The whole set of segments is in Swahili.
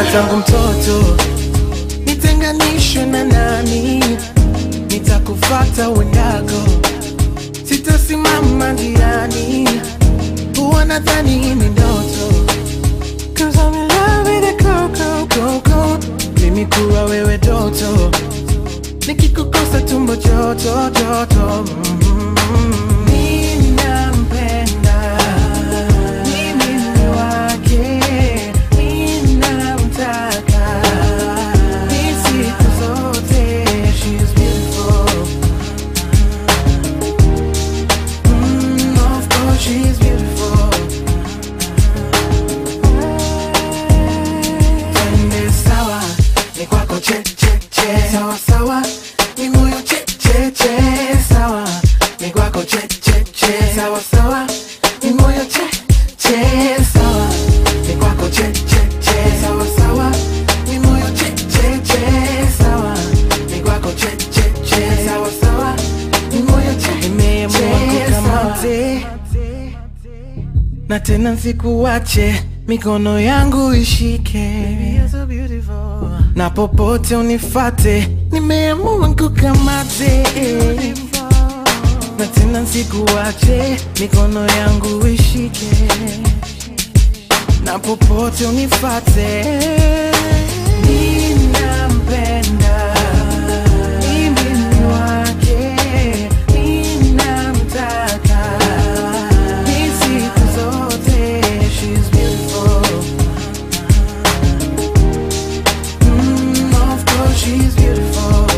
tangu mtoto nitenganishwe na nani nitakufata uendako sitasimama njiani huwa nadhani ni ndoto Cause I'm in love with a coco coco mimi kuwa wewe toto nikikukosa tumbo joto joto mm. Ninampenda, mimi ni wake, ninamtaka, ni siku zote, she's beautiful. Mm, of course she's beautiful. Twende sawa, ni kwako che che che, sawa sawa, ni moyo che che che, sawa, ni kwako che che che, sawa sawa, ni moyo che che, sawa, ni kwako che che che, sawa sawa, ni moyo che che che, sawa, ni kwako che che che, sawa sawa, ni moyo che nimeamua kukamate na tena nsikuwache, mikono yangu ishike na popote unifate, nimeamua kukamate na tena nsikuwache, mikono yangu ishike na popote unifate. Ninampenda, mimi ni wake, ninamtaka, ni siku zote, she's beautiful. Mm, of course she's beautiful.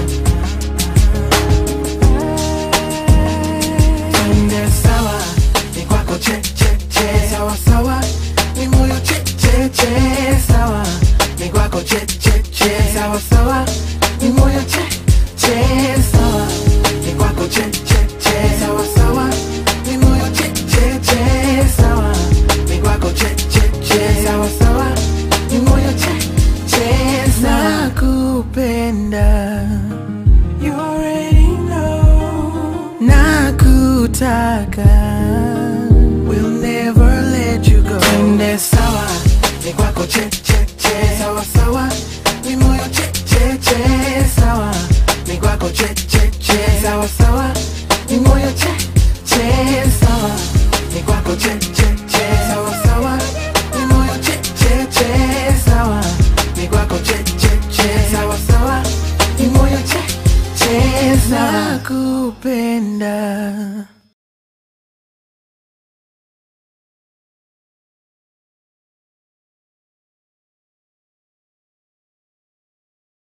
Twende sawa, ni kwako che che che, sawa sawa, ni moyo che che che, sawa, ni kwako che che che, sawa sawa, ni moyo che che, sawa, ni kwako che che che, sawa sawa, ni moyo che che che, sawa, ni kwako che che che, sawa sawa, ni moyo che che, sawa. Nakupenda, you already know. Nakutaka, we'll never let you go. Twende sawa, ni kwako che che che, sawa sawa, ni moyo che che che, sawa, ni kwako che che che, sawa sawa, ni moyo che che, sawa, ni kwako che che che, sawa sawa, ni moyo che che che, sawa, ni kwako che che che, sawa sawa, ni moyo che che, sawa. Nakupenda.